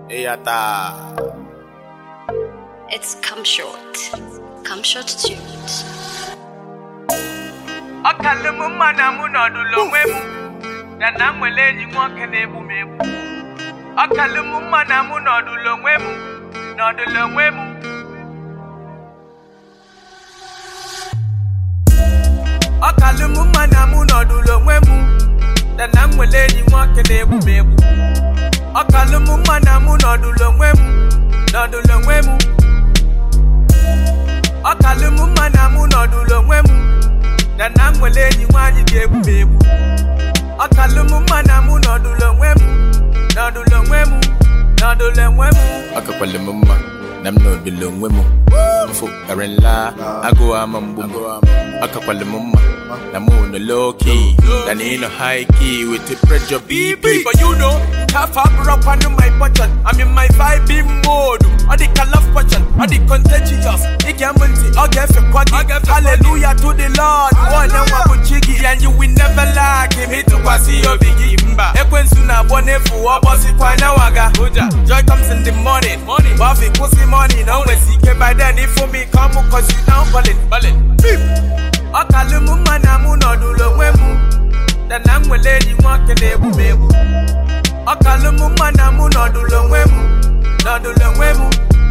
Eyata. It's Come Short. Come Short Tunes. ọkalụ m mma na mụ nọdụlụ onwe m na na m nwere enyi nwoke na-egbu m egbu ọkalụ m mma na mụ nọdụlụ onwe m nọdụlụ onwe m ọkalụ m mma na mụ nọdụlụ onwe m na na m nwere enyi nwoke na-egbu m egbu ọkalụ m mma na mụ nọdụlụ onwe m nọdụlụ onwe m ọkalụ m mma na mụ nọdụlụ onwe m na na m nwere enyi nwaanyị ga-egbu m egbu ọkalụ m mma na mụ nọdụlụ onwe m nọdụlụ onwe m nọdụlụ onwe m Akakwale m mma na m nọdụlụ onwe m mfu kara nla agụụ ama mgbu m akakwale m mma na mụ nọ low key na na ịnọ high key with the pressure BP, BP but you know, half up rock on my button. I'm in my vibing mode. All the love button, all the contagious. It can multi, I'll get for quaggy. Hallelujah to the Lord. One and one with jiggy, and you will never lack him. Hit to quasi your biggie. Ekwen suna bone fu obosi kwa na waga. Joy comes in the morning. Morning. Wafi pussy morning. No we seek by then. If for me come, cause you down ballin'. Ballin'. Beep. ọkalụ m mma na mụ nọdụlụ onwe m na na m nwere enyi nwoke na-egbu m egbu ọkalụ m mma na mụ nọdụlụ onwe m nọdụlụ onwe m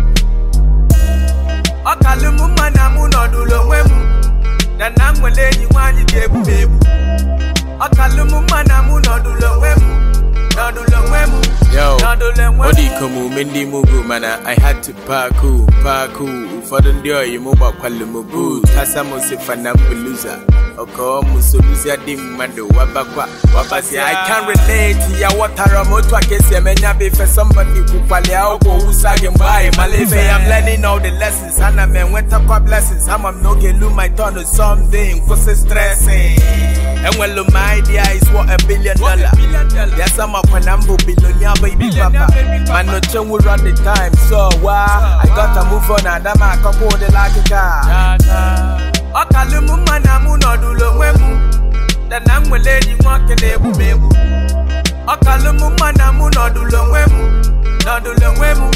ọkalụ m mma na mụ nọdụlụ onwe m na na m nwere enyi nwaanyị ga-egbu m egbu ọkalụ m mma na mụ nọdụlụ onwe m nọdụlụ onwe m Yo, nọdụlụ onwe ọ m dị ka omume ndị Mugu mana I had to parku parku ụfọdụ ndị oyi m gbakwalụ m boot kasa m sifa na mbuluza ọkọ m soluzi adị mmadụ wabakwa wabasi I can relate ya wọtara m otu a ka esi eme nya bụ ife somebody kwukwali akwụkwọ wusa gị mgbe anyị mala ife I'm learning all the lessons ana m enwetakwa blessings ama m n'oge lu my turn someday nkwụsị stressing enwelu m idea is what a billion dollar yes I'm up when I'm billionaire baby papa man no change we run the time so why I gotta move on and I'm a couple de like a ọkalụ m mma na mụ nọdụlụ onwe m na na m nwere enyi nwoke na-egbu m egbu ọkalụ m mma na mụ nọdụlụ onwe m nọdụlụ onwe m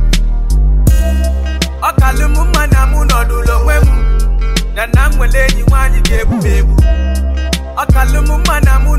ọkalụ m mma na mụ nọdụlụ onwe m na na m nwere enyi nwaanyị ga-egbu m egbu ọkalụ m mma na mụ